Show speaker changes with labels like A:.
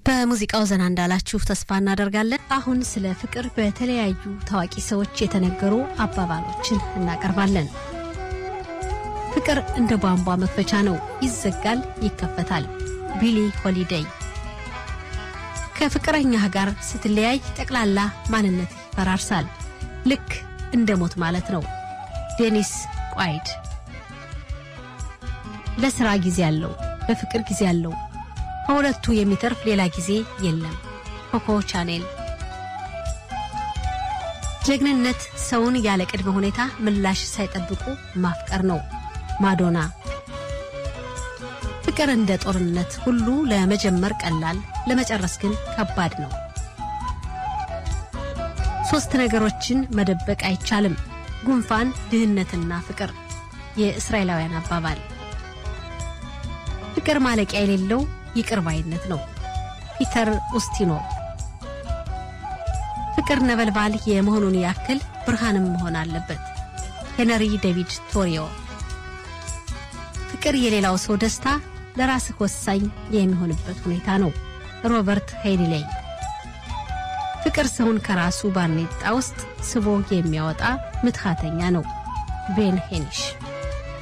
A: በሙዚቃው ዘና እንዳላችሁ ተስፋ እናደርጋለን። አሁን ስለ ፍቅር በተለያዩ ታዋቂ ሰዎች የተነገሩ አባባሎችን እናቀርባለን። ፍቅር እንደ ቧንቧ መክፈቻ ነው፣ ይዘጋል፣ ይከፈታል። ቢሊ ሆሊዴይ። ከፍቅረኛህ ጋር ስትለያይ ጠቅላላ ማንነት ይፈራርሳል፣ ልክ እንደ ሞት ማለት ነው። ዴኒስ ቋይድ። ለስራ ጊዜ አለው፣ ለፍቅር ጊዜ አለው። ከሁለቱ የሚተርፍ ሌላ ጊዜ የለም። ኮኮ ቻኔል። ጀግንነት ሰውን ያለ ቅድመ ሁኔታ ምላሽ ሳይጠብቁ ማፍቀር ነው። ማዶና። ፍቅር እንደ ጦርነት ሁሉ ለመጀመር ቀላል፣ ለመጨረስ ግን ከባድ ነው። ሶስት ነገሮችን መደበቅ አይቻልም፣ ጉንፋን፣ ድህነትና ፍቅር። የእስራኤላውያን አባባል። ፍቅር ማለቂያ የሌለው ይቅር ባይነት ነው። ፒተር ኡስቲኖቭ። ፍቅር ነበልባል የመሆኑን ያክል ብርሃንም መሆን አለበት። ሄነሪ ዴቪድ ቶሪዮ። ፍቅር የሌላው ሰው ደስታ ለራስህ ወሳኝ የሚሆንበት ሁኔታ ነው። ሮበርት ሄይሊሌይ። ፍቅር ሰውን ከራሱ ባርኔጣ ውስጥ ስቦ የሚያወጣ ምትሃተኛ ነው። ቤን ሄኒሽ